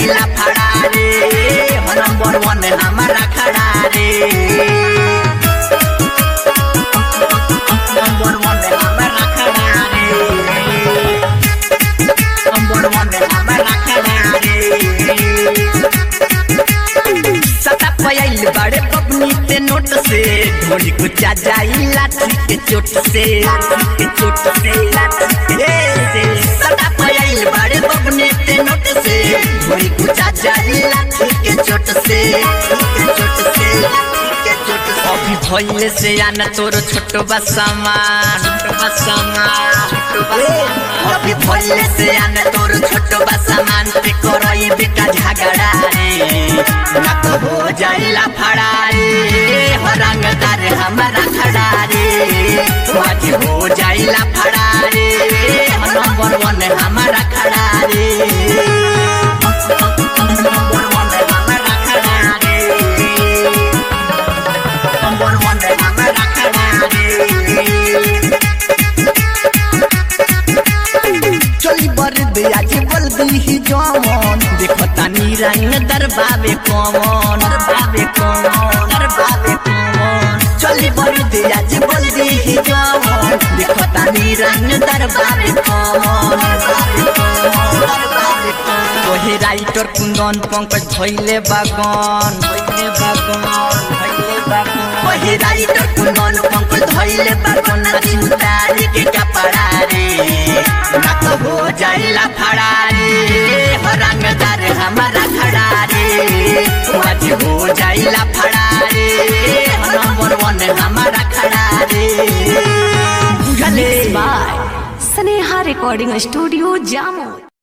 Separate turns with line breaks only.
जाइला फड़ा रे हो नंबर वन हमारा खड़ा रे नंबर वन हमारा खड़ा रे नंबर वन हमारा खड़ा रे सता पयाइल बड़े पबनी ते नोट से ढोली कुचा जाई लाठी के चोट से लाठी के चोट से लाठी के से सता पयाइल बड़े पबनी ते नोट से ढोली कुचा जाई लाठी के चोट से लाठी के चोट से लाठी के चोट से अभी भइले से आना तोरो छोटो बा सामान छोटो बा सामान छोटो बा सामान अभी भइले से आना तोरो छोटो बा सामान पे करई बेटा झगड़ा रे ना तो हो जाइला फड़ा रे हो रंगदार हमारा खड़ा रे आज हो जाइला फड़ा रे हो नंबर वन हमारा खड़ा रे नंबर वन हमारा खड़ा रे नंबर वन हमारा खड़ा रे चली बर दिया जी बोल दी ही जमन देखो तानी रंग दरबावे कमन दरबावे कमन दरबावे कमन चली बर दिया जी बोल दी ही जमन देखो तानी रंग दरबावे कमन दरबावे कमन दरबावे कमन तोहे राइटर कुंदन पंकज भइले बागन भइले बागन भइले बागन तोहे राइटर कुंदन पंकज भइले बागन चिंतारी के कपड़ा रे ना तो हो जाइला फड़ा रे हो रंगदार हमारा खड़ा रे आज हो जाइला फड़ा रे हो नंबर वन हमारा खड़ा रे बुझले
बाय स्नेहा रिकॉर्डिंग स्टूडियो जामो